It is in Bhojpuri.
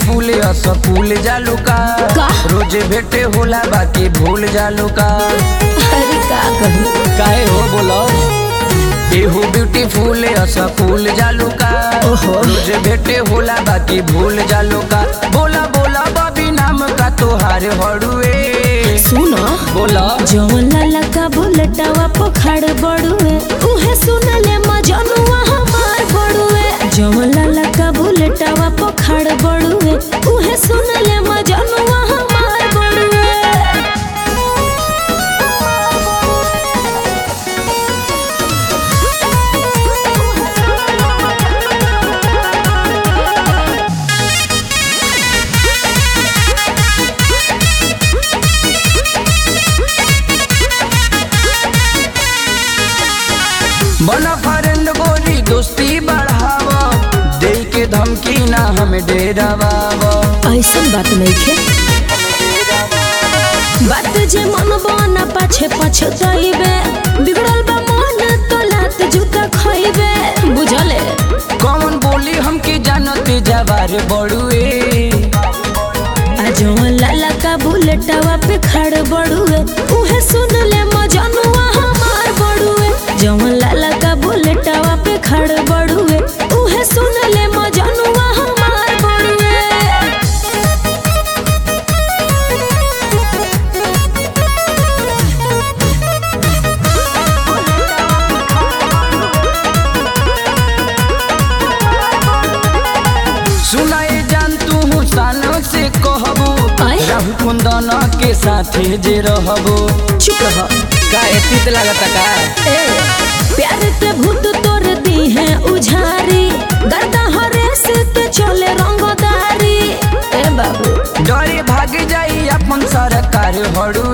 ब्यूटीफुल असफुल जालू का का? रोजे भेटे होला बाकी भूल जालू का अरे का कहूँ काहे हो बोलो एहू ब्यूटीफुल असफुल जालू का ओहो। रोजे भेटे होला बाकी भूल जालू का बोला बोला बबी नाम का तोहार हड़ुए सुनो बोला जवन लाला का बुलेटवा पखाड़ बड़ुए उहे सुनले मजनुआ हमार बड़ुए जवन लाला का बुलेटवा पखाड़ बड़ुए उहे सुनले मजनुआ हमार बड़ुए बना फ्रेंड गोरी दोस्ती बढ़ावा दे के धमकी ना हमें डेरावा ऐसन बात नहीं खे बात जे मन बना पाछे पछताइबे बिगड़ल बा मन तो लात जूता खइबे बुझले कौन बोली हमके जानते जवार बड़ुए आजो लाला का बुलेटवा पे खड़ बड़ुए उहे सुन ले मजनुआ हमार बड़ुए जवन लाला का बुलेटवा पे खड़ बड़ुए उहे सुन ले मजनुआ हमार बड़ुए सुनाए जान तू सालों से कहबो आय? राहु कुंदन के साथे जे रहबो चुप रह का एतित लागत का ए, प्यार के भूत तोर दी है उझारी गर्दा हरेस के चले रंगदारी ए बाबू डरे भाग जाई अपन सरकार हड़ुए